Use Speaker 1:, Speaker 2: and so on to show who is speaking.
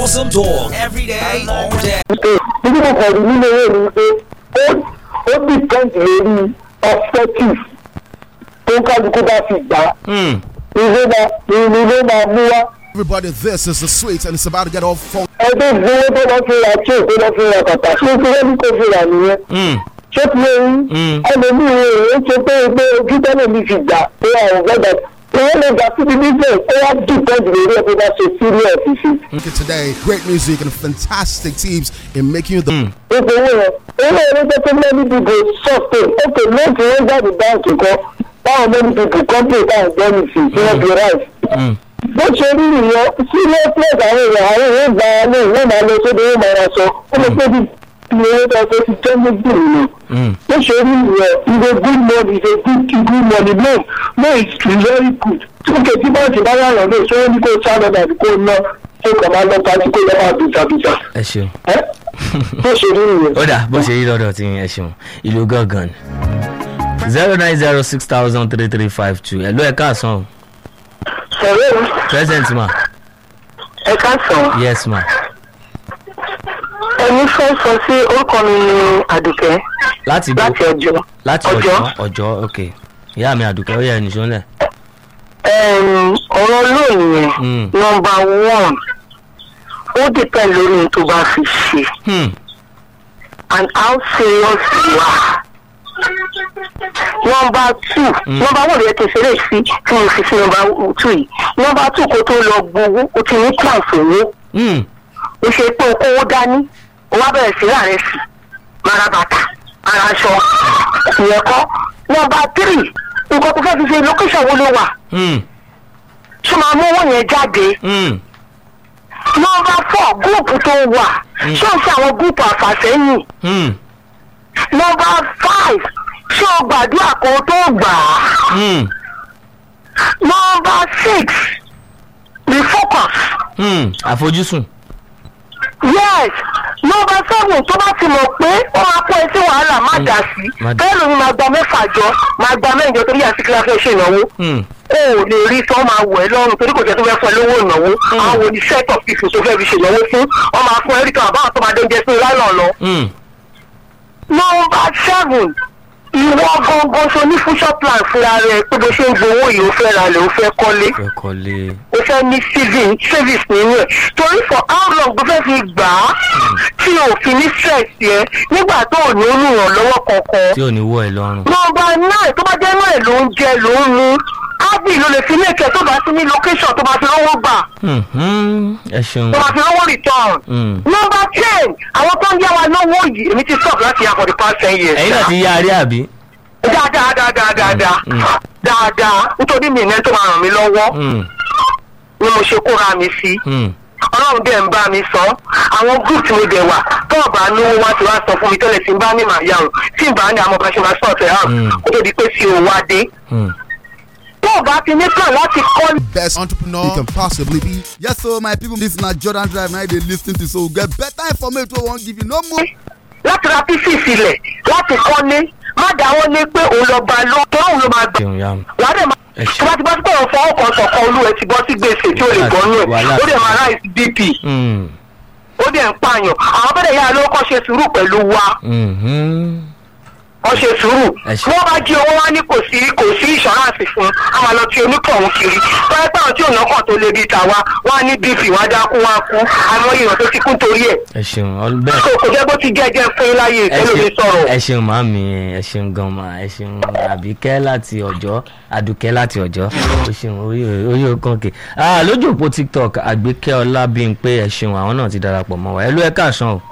Speaker 1: Awesome talk every day, all day.
Speaker 2: níbi mo kàn rí nínú owó mi pé ó ó depend lórí perspective tó kálukú bá fi gbà
Speaker 3: Hmm.
Speaker 2: ìwé máa ìwé máa mú wá.
Speaker 4: Everybody, this is the sweet, and it's about to get all fun.
Speaker 2: ẹgbẹ́ ìgbówó tó lọ fi ra tí tó lọ fi ra kàtà ṣé tí wọ́n ní kó fi rà nìyẹn.
Speaker 3: Hmm.
Speaker 2: ṣé tí wọ́n
Speaker 3: Mm.
Speaker 2: rí ẹlòmíì rẹ̀ ó ṣe pé pé ojú tẹ́lẹ̀ mi fi gbà pé àwọn gbọ́dọ̀ wọ́n lè gbà síbi business ó wá depend lórí ẹ̀ tó bá ṣe serious sí.
Speaker 4: Okay, today, great music and fantastic teams in making you the
Speaker 2: gbogbo owó yẹn owó yẹn ló jẹ́ pé many people sustain okay lóòtù wọ́n jáde báńkì kan báwọn many people company táwọn gbọ́ ní sí tí wọ́n fi rise.
Speaker 3: Hmm.
Speaker 2: bó ṣe rí nìyẹn seriousness àwọn èèyàn àwọn èèyàn gba ní ìwé máa lọ sóde ìwé máa ra sọ ó lè pé bí bí owó tó ṣe ti jẹ́ méjì nìyẹn.
Speaker 3: Hmm.
Speaker 2: bó ṣe rí nìyẹn is a good money is a good good money no no it's very good. tókè tí báńkì bá yà lọ lóò sọ ní kó sá lọ dàbí kó ná kó kàn máa lọ pàṣẹ kó lọ máa bìtàbìtà.
Speaker 3: ẹ ṣeun.
Speaker 2: ẹ bó ṣe rí nìyẹn.
Speaker 3: ó dà bó ṣe rí lọ́dọ̀ tí ẹ ṣeun ìlú gángan zero nine zero six thousand three three five two ẹ̀ ló ẹ̀ káàsán o
Speaker 2: sọ̀rọ̀
Speaker 3: present ma
Speaker 2: ẹ ká sàn.
Speaker 3: yes ma
Speaker 2: ẹni fẹ́ sọ sí orúkọ mi ní àdùkẹ́
Speaker 3: láti bo
Speaker 2: láti ọjọ́.
Speaker 3: láti ọjọ́ ọjọ́ ok ìyá mi àdùkẹ́ ó yẹ ẹni sọ́lẹ̀
Speaker 2: Ẹm, ọ̀rọ̀ lónìí
Speaker 3: Mm.
Speaker 2: yẹn nọmba one ó dìpẹ́ lórí ohun tó bá fi ṣe
Speaker 3: Hmm.
Speaker 2: and how serious you are. nọmba two nọmba one yẹn kẹsẹ̀ lè fi tí mo fi sí nọmba two yìí nọmba two kó tó lọ gbowó ó ti ní plan fowó
Speaker 3: Hmm.
Speaker 2: ó ṣe pé o kówó dání o wá bẹ̀rẹ̀ sí láàrin sí mara bàtà ara aṣọ ìyẹn kọ́ nọmba three nǹkan tó fẹ́ fi ṣe location wo ló wà
Speaker 3: Hmm.
Speaker 2: tó máa mú owó yẹn jáde
Speaker 3: Hmm.
Speaker 2: nọmba four gúùpù tó wà ṣé o ṣe àwọn gúùpù àfàsẹ́yìn
Speaker 3: Hmm.
Speaker 2: nọmba five ṣé o gbàdúrà kan tó gbà á
Speaker 3: Hmm.
Speaker 2: nọmba six the focus
Speaker 3: Hmm. àfojúsùn
Speaker 2: yes nọmba seven tó bá ti mọ̀ pé ó máa kó ẹ sí wàhálà má dà sí
Speaker 3: má dà.
Speaker 2: bẹ́ẹ̀ ló ní máa gba mẹ́fà jọ máa gba mẹ́jọ torí àsìkò fẹ́ ṣe ìnáwó
Speaker 3: Hmm.
Speaker 2: o ò lè rí tí wọ́n máa wọ̀ ẹ́ lọ́rùn torí kò jẹ́ tó fẹ́ fún ẹ lówó ìnáwó àwọn oní set of people tó fẹ́ fi ṣènáwó fún wọ́n máa fún ẹ́ríkà àbáwọn tó máa dé oúnjẹ sí lálọ́ lọ.
Speaker 3: Hmm.
Speaker 2: nọmba seven ìwọ gangan so ní future plan fúnra rẹ pé bó ṣe ń gbowó yìí ó fẹ́ ra lẹ̀ ó fẹ́ kọ́lé
Speaker 3: fẹ́ kọ́lé
Speaker 2: ó fẹ́ ní saving savings nínú ẹ̀ torí for how long ló fẹ́ fi gbà á tí o fi ní stress yẹ nígbà tó ò ní olùrànlọ́wọ́ kankan
Speaker 3: tí ò ní wọ ẹ lọ́rùn.
Speaker 2: nọmba nine tó bá jẹ́ náà ló ń jẹ ló ń mu ábì ló lè fi ní ìkẹ́ tó bá sí ní location tó bá fi rówó gbà
Speaker 3: Hmm. Hmm. ẹ ṣeun.
Speaker 2: tó bá fi rówó return.
Speaker 3: Hmm.
Speaker 2: nọmba ten àwọn tó ń yá wa lówó yìí èmi ti stop láti yá for the past ten years.
Speaker 3: ẹ̀yin náà ti yá arí àbí.
Speaker 2: dáadáa dáadáa dáadáa
Speaker 3: Mm.
Speaker 2: dáadáa nítorí mi ìnẹ́ tó máa ràn mí lọ́wọ́
Speaker 3: Hmm.
Speaker 2: ni mo ṣe kóra mi sí.
Speaker 3: Hmm.
Speaker 2: ọlọ́run dẹ̀ ń bá mi sọ àwọn group tí mo dẹ̀ wà tó ọ̀bà lówó wá ti wá sọ fún mi tẹ́lẹ̀ tí n bá ní màá yà o tí n bá ní àwọn ọba ṣe máa sọ̀tẹ̀ hàn
Speaker 3: Mm.
Speaker 2: kó tó di pé tí o wá dé.
Speaker 3: Hmm.
Speaker 2: tó o bá ti ní plan láti kọ́
Speaker 4: best entrepreneur you can possibly be. Yes, so my people, this na Jordan Drive. Now they listen to so we get better information. We won't give you no more.
Speaker 2: láti ra pieces sílẹ̀ láti kọ́lé má dáwọ́ lé pé òun lọ bá lọ tó òun ló máa gbà
Speaker 3: ṣeun yá mi.
Speaker 2: wà á dẹ̀ máa
Speaker 3: Ẹ ṣé.
Speaker 2: tó bá ti bá ti pọ̀ fọwọ́ kan sọ̀kan olú ẹ ti bọ́ sí gbèsè tí ó lè gbọ́ nù ẹ̀
Speaker 3: Wàhálà.
Speaker 2: ó dẹ̀ máa ráìsì bp
Speaker 3: Hmm.
Speaker 2: ó dẹ̀ ń pààyàn àwọn bẹ́ẹ̀ yára ló kọ́ ṣe sùúrù pẹ̀lú wa
Speaker 3: Hmm. Hmm.
Speaker 2: wọ́n ṣe sùúrù
Speaker 3: Ẹ ṣé.
Speaker 2: wọ́n bá jí owó wá ní kò sí kò sí ìṣọ́ráǹsì fún a máa lọ tí onítọ̀hún kiri báyìí pé àwọn tí òun náà tó lé bíi tàwa wọ́n á ní bp wọ́n á dákú wọ́n á kú àmọ́ èèyàn tó ti kú torí ẹ̀
Speaker 3: ẹ ṣeun ọ- bẹ́ẹ̀.
Speaker 2: kò kò jẹ́ bó ti jẹ́ jẹ́ fún yín láyé
Speaker 3: ẹ
Speaker 2: ìtẹ́lómi
Speaker 3: ṣeun
Speaker 2: sọ̀rọ̀.
Speaker 3: ẹ ṣeun màámi ẹ ṣeun gan ma ẹ ṣeun àbíkẹ́ láti ọ̀jọ́ àdùkẹ́ láti ọ̀jọ́ ó ṣeun orí orí okànkè lójú òpó tiktok àgbékẹ́ ọlábímpé ẹ ṣeun àwọn náà ti darapọ̀ mọ́ wa ẹ ló ẹ káàsán o.